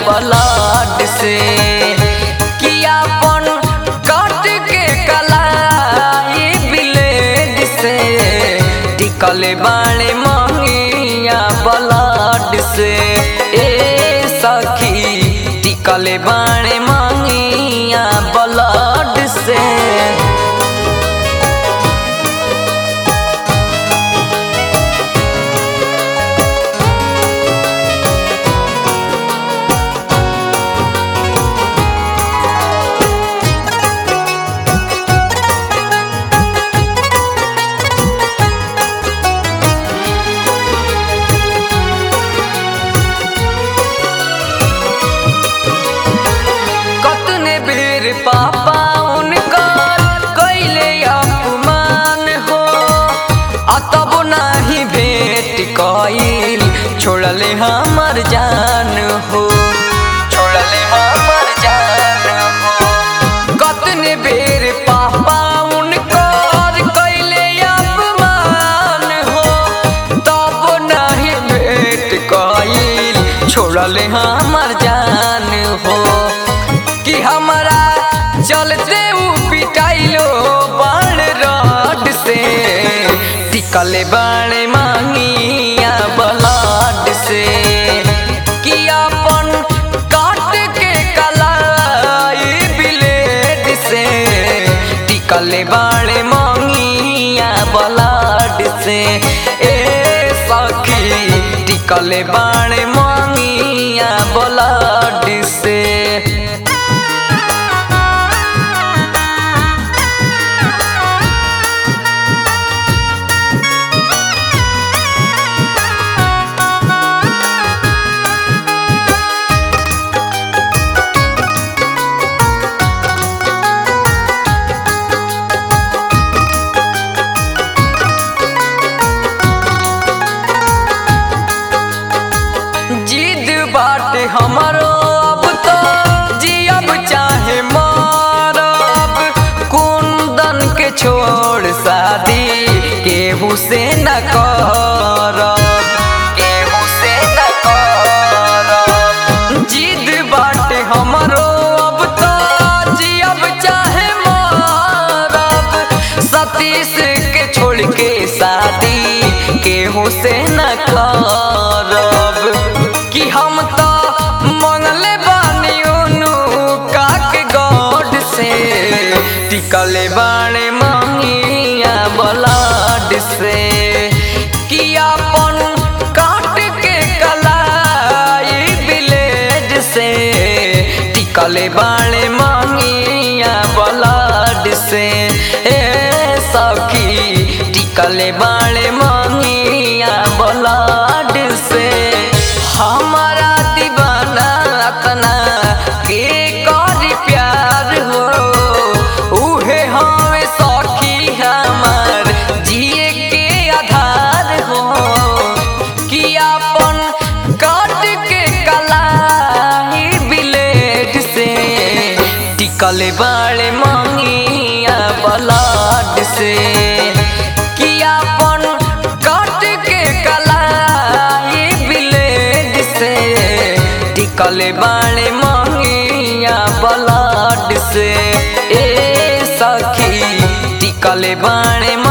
blood से किया अपन काट के कलाई ब्लेड से टिकल बाणे मंगिया ब्लड से ए सखी टिकल बाणे मंगिया ब्लड से कतने बेर पापा उनकर कैले अपमान हो आ तब नाही भेट कइल छोड़ले हमर जान हो छोड़ले हमर जान हो कतने बेर पापा उनकर कैले अपमान हो तब नाही भेट कइल छोड़ले हमर जान हो कि हमारा चलते ऊ पिटाइलो बाण रड से टिकल बाण मांगिया बलाड से कि अपन काट के कलाई ब्लेड से टिकल बाण मांगिया बलाड से ए सखी टिकल बाण मांगिया बलाड से जिद बाटे हमरो अब तो जियब चाहे मारब कुंदन के छोड़ शादी केहू से न करब केहू से न करब जिद बाटे हमरो अब तो जियब चाहे मारब सतीश के छोड़ के शादी केहू से न करब कि हम तो मंगले बानी उनु काक गॉड से टिकले बाणे मंगिया बलाड से कि अपन काट के कलाई ब्लेड से टिकले बाणे मंगिया बलाड से ए सखी टिकले बाणे मंगिया बलाड से हमारा दीवाना अतना के करी प्यार हो उहे हमें सखी हमार जिए के आधार हो कि अपन काट के कलाई ब्लेड से टिकल बाड़े मंगिया बलाड से कि अपन काट के कलाई ब्लेड से टिकल बाड़े मंगिया बलाड से ए सखी टिकल बाड़े